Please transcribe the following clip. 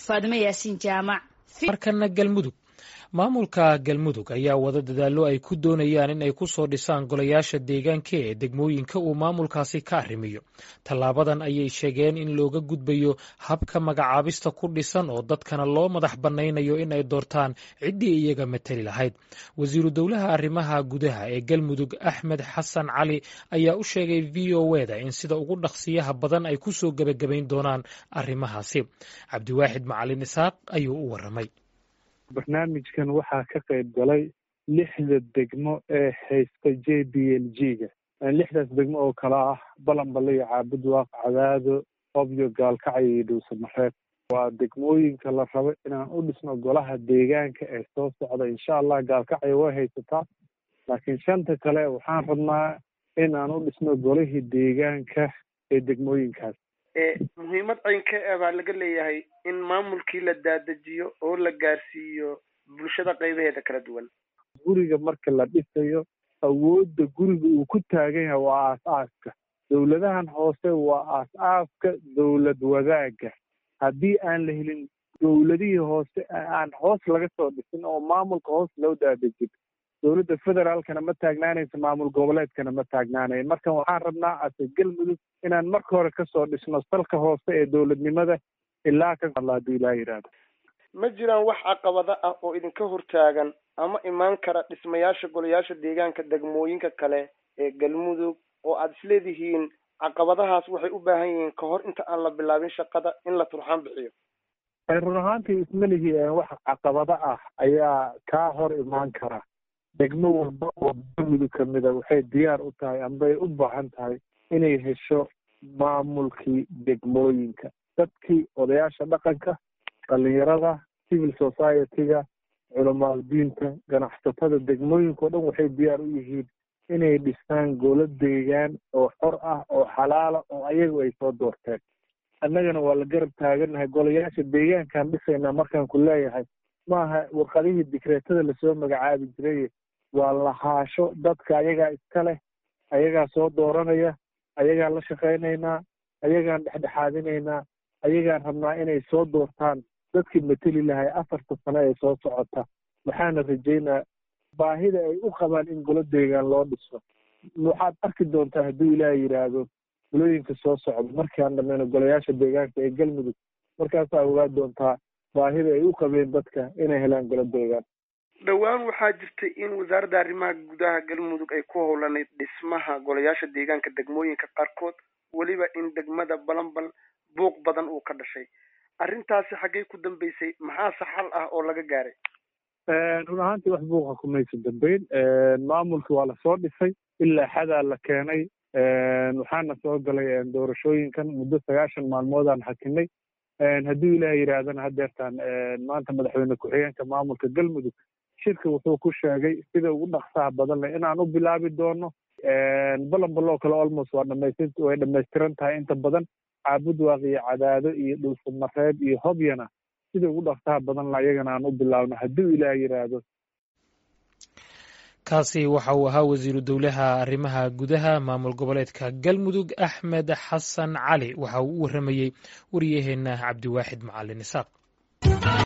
faadimo yaasiin jaamac markana galmudug maamulka galmudug ayaa wada dadaallo ay ku doonayaan in ay ku soo dhisaan golayaasha deegaanka ee degmooyinka uu maamulkaasi ka arrimiyo tallaabadan ayay sheegeen in looga gudbayo habka magacaabista ku dhisan oo dadkana loo madax bannaynayo in ay doortaan ciddii iyaga matali lahayd wasiiru dowlaha arrimaha gudaha ee galmudug axmed xasan cali ayaa u sheegay v o eda in sida ugu dhaqsiyaha badan ay ku soo gebagabayn doonaan arrimahaasi cabdiwaaxid macalin isaaq ayuu u waramay barnaamijkan waxaa ka qayb galay lixda degmo ee haysta j b l g ga lixdaas degmo oo kale ah balanbale iyo caabudwaaq cadaado obyo gaalkacyo iyo dhuusamareeb waa degmooyinka la rabo inaan u dhisno golaha deegaanka ee soo socda insha allah gaalkacyo way haysataa laakiin shanta kale waxaan rabnaa in aan u dhisno golihii deegaanka ee degmooyinkaas muhiimad caynka e baa laga leeyahay in maamulkii la daadajiyo oo la gaarsiiyo bulshada qaybaheeda kala duwan guriga marka la dhisayo awoodda guriga uu ku taagan yahay waa aas-aaska dowladahan hoose waa aas-aaska dowlad wadaaga haddii aan la helin dowladihii hoose aan hoos laga soo dhisin oo maamulka hoos loo daadejin dowladda federaalkana ma taagnaanayso maamul goboleedkana ma taagnaanayo marka waxaan rabnaa ase galmudug inaan marka hore kasoo dhisno salka hoose ee dowladnimada ilaa ka hadla haddii ilaa yidhaahdo ma jiraan wax caqabado ah oo idinka hortaagan ama imaan kara dhismayaasha golayaasha deegaanka degmooyinka kale ee galmudug oo aada isleedihiin caqabadahaas waxay u baahan yihiin ka hor inta aan la bilaabin shaqada in la turxaan bixiyo run ahaantii ismalihii wax caqabado ah ayaa kaa hor imaan kara degmo walba oo galmudug kamida waxay diyaar u tahay ambay u baahan tahay inay hesho maamulkii degmooyinka dadkii odayaasha dhaqanka dhalinyarada civil society-ga culamaal diinta ganacsatada degmooyinka o dhan waxay diyaar u yihiin inay dhistaan golo deegaan oo xor ah oo xalaala oo ayagu ay soo doorteen annagana waa la garab taagannahay golayaasha deegaankaan dhisaynaa markaan ku leeyahay maaha warqadihii dikreetada lasoo magacaabi jiray waa lahaasho dadka ayagaa iska leh ayagaa soo dooranaya ayagaan la shaqaynaynaa ayagaan dhexdhexaadinaynaa ayagaan rabnaa inay soo doortaan dadkii mateli lahay afarta sano ee soo socota waxaana rajaynaa baahida ay u qabaan in golo deegaan loo dhiso waxaad arki doontaa hadduu ilaah yidhaahdo golooyinka soo socda markaan dhameyno golayaasha deegaanka ee galmudug markaasaa ogaa doontaa baahida ay u qabeen dadka inay helaan golo deegaan dhowaan waxaa jirtay in wasaaradda arrimaha gudaha galmudug ay ku howlanayd dhismaha golayaasha deegaanka degmooyinka qaarkood weliba in degmada balanbal buuq badan uu ka dhashay arrintaasi xaggey ku dambeysay maxaase xal ah oo laga gaaray run ahaantii wax buuqa kumaysa dambeyn maamulki waa lasoo dhisay ilaa xadaa la keenay waxaana soo galay doorashooyinkan muddo sagaashan maalmoodaan hakinay hadduu ilaah yidhaahdana hadeertaan maanta madaxweyne ku-xigeenka maamulka galmudug shirka wuxuu ku sheegay sida ugu dhaqsaha badan leh inaan u bilaabi doono balanbaloo kale almost waa dhamaystir way dhamaystiran tahay inta badan caabudwaaq iyo cadaado iyo dhulsamareeb iyo hobyana sida ugu dhaqsaha badan la iyagana aan u bilaabno hadduu ilaah yidhaahdo kaasi waxa uu ahaa wasiiru dowlaha arrimaha gudaha maamul goboleedka galmudug axmed xasan cali waxa uu u waramayey waryaheena cabdiwaaxid macalin isaaq